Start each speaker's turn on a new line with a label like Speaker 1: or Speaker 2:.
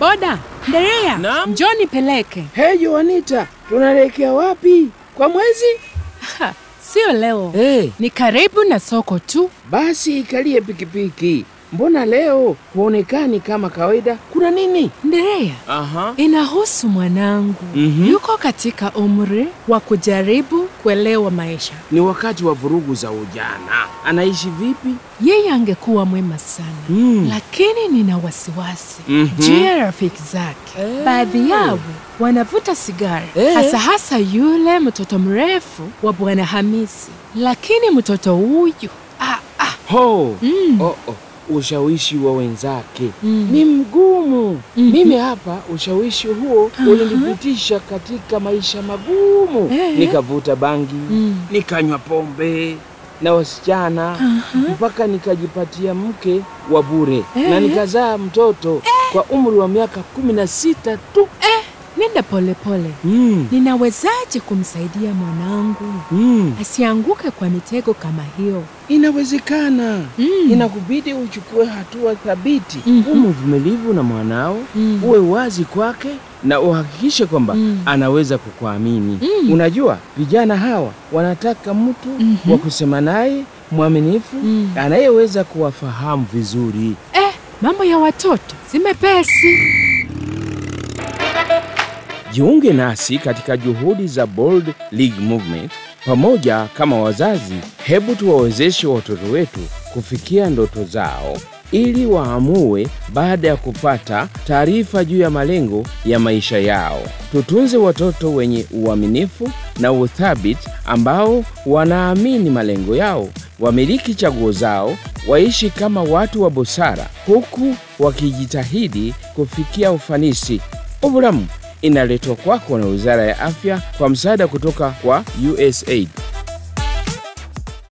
Speaker 1: Boda, nderea,
Speaker 2: Naam?
Speaker 1: njoo nipeleke.
Speaker 2: Hey Joanita, tunaelekea wapi? Kwa mwezi?
Speaker 1: Ha, sio leo.
Speaker 2: Hey,
Speaker 1: Ni karibu na soko tu.
Speaker 2: basi ikalie pikipiki. Mbona leo huonekani kama kawaida? Kuna nini?
Speaker 1: Nderea,
Speaker 2: Aha.
Speaker 1: inahusu mwanangu.
Speaker 2: Mhm.
Speaker 1: Yuko katika umri wa kujaribu kuelewa maisha.
Speaker 2: Ni wakati wa vurugu za ujana. Anaishi vipi?
Speaker 1: Yeye angekuwa mwema sana.
Speaker 2: Mm.
Speaker 1: Lakini nina wasiwasi
Speaker 2: Mhm.
Speaker 1: juu ya rafiki zake.
Speaker 2: Eh.
Speaker 1: Baadhi yao wanavuta sigara,
Speaker 2: Eh.
Speaker 1: hasa hasa yule mtoto mrefu wa Bwana Hamisi. Lakini mtoto huyu ah, ah,
Speaker 2: Ho.
Speaker 1: Mm.
Speaker 2: Oh, oh. Ushawishi wa wenzake
Speaker 1: Mm.
Speaker 2: ni mgumu.
Speaker 1: Mhm.
Speaker 2: Mimi hapa ushawishi huo ulinipitisha katika maisha magumu.
Speaker 1: Eh.
Speaker 2: Nikavuta bangi,
Speaker 1: Mm.
Speaker 2: nikanywa pombe na wasichana mpaka nikajipatia mke wa bure
Speaker 1: Eh.
Speaker 2: na nikazaa mtoto kwa umri wa miaka kumi na sita tu.
Speaker 1: nenda polepole.
Speaker 2: Mm.
Speaker 1: Ninawezaje kumsaidia mwanangu
Speaker 2: Mm.
Speaker 1: asianguke kwa mitego kama hiyo?
Speaker 2: Inawezekana.
Speaker 1: Mm.
Speaker 2: Inakubidi uchukue hatua thabiti.
Speaker 1: Mhm.
Speaker 2: Uwe mvumilivu na mwanao,
Speaker 1: Mm.
Speaker 2: uwe wazi kwake na uhakikishe kwamba
Speaker 1: Mm.
Speaker 2: anaweza kukuamini.
Speaker 1: Mm.
Speaker 2: Unajua, vijana hawa wanataka mtu
Speaker 1: Mhm.
Speaker 2: wa kusema naye mwaminifu,
Speaker 1: Mm.
Speaker 2: anayeweza kuwafahamu vizuri.
Speaker 1: Eh, mambo ya watoto si mepesi.
Speaker 2: Jiunge nasi katika juhudi za Bold League Movement. Pamoja kama wazazi, hebu tuwawezeshe watoto wetu kufikia ndoto zao ili waamue baada ya kupata taarifa juu ya malengo ya maisha yao. Tutunze watoto wenye uaminifu na uthabiti ambao wanaamini malengo yao, wamiliki chaguo zao, waishi kama watu wa busara huku wakijitahidi kufikia ufanisi. Ubulamu inaletwa kwako na Wizara ya Afya kwa msaada kutoka kwa USAID.